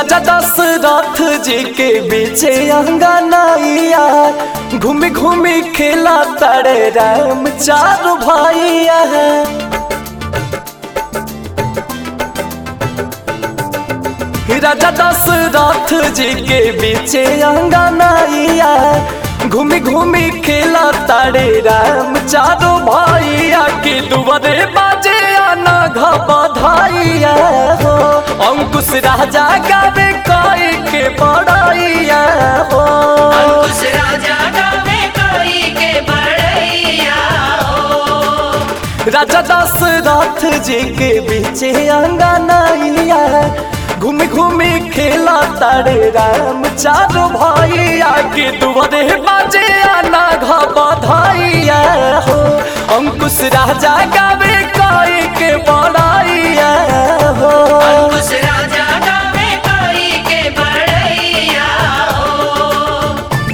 राजा दशरथ जी के बीचे अंगनाइया घूमी घूमी खेला तारे राम चार भाइया राजा दशरथ जी के बीचे अंगनाइया घूमी घूमी खेला तारे राम चारो भाइया के दुआरे बाजे आना घबधाइया हो अंकुश राजा गावे कोई के बड़ाइया हो अंकुश राजा गावे कोई के बड़ैया हो राजा दशरथ जी के बीचे अंगनाइया घूमी घूमी खेला तारे राम चारो भाइया के दुआरे बाजे आना घबधाइया हो अंकुश राजा गावे कोई के बड़ाइया हो अंकुश राजा गावे कोई के बड़ैया हो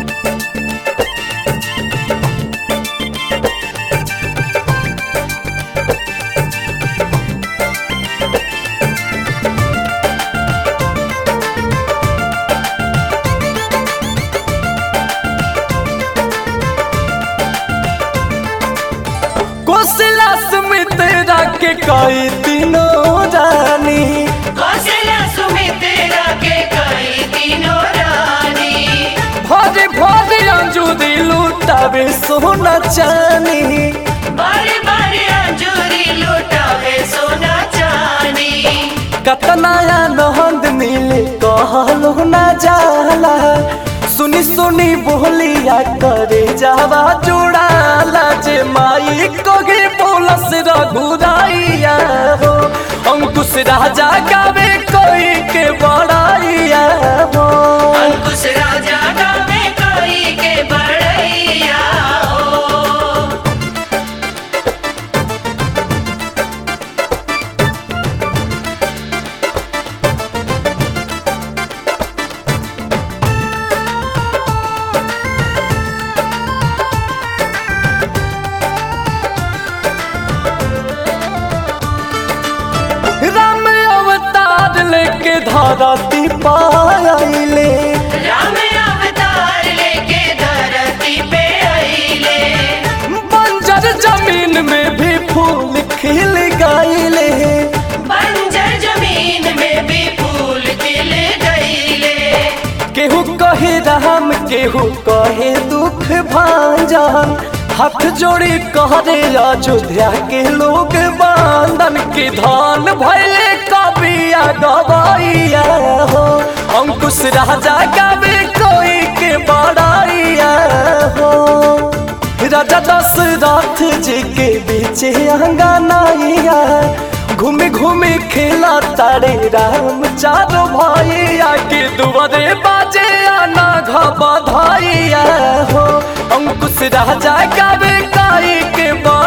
कोशिला सुमित्रा के कई तीनों रानी कौशल्या सुमित्रा के कई तीनों रानी भरे भरे अंजूरी लुटावे सोना चानी बारे बारे अंजूरी लुटावे सोना चानी कतनाया नहंद मिले कहलो ना जाला सुनी सुनी बोलिया करे जावा जुड़ाला जे माई कोगे बोलस रघुराइया हो अंकुश राजा गावे कोई के बड़ाइया हो अंकुश राजा गावे कोई के बड़ैया हो राम अवतार लेके धरती पाइले राम अवतार लेके धरती पे आइले बंजर जमीन में भी फूल खिल गईले बंजर जमीन में भी फूल खिल गईले केहू कहे राम केहू कहे दुख भांजन हाथ जोड़ी कहरे अयोध्या के लोग बांधन के धान भैले कबिया गवाइया हो अंकुश राजा गावे कोई के बड़ाइया हो राजा दशरथ जी के बीचे अंगनाइया घूमे घूमे खेला तारे राम चारो भाइया के दुआरे बाजे आना घबधाइया हो अंकुश राजा गावे काई के बा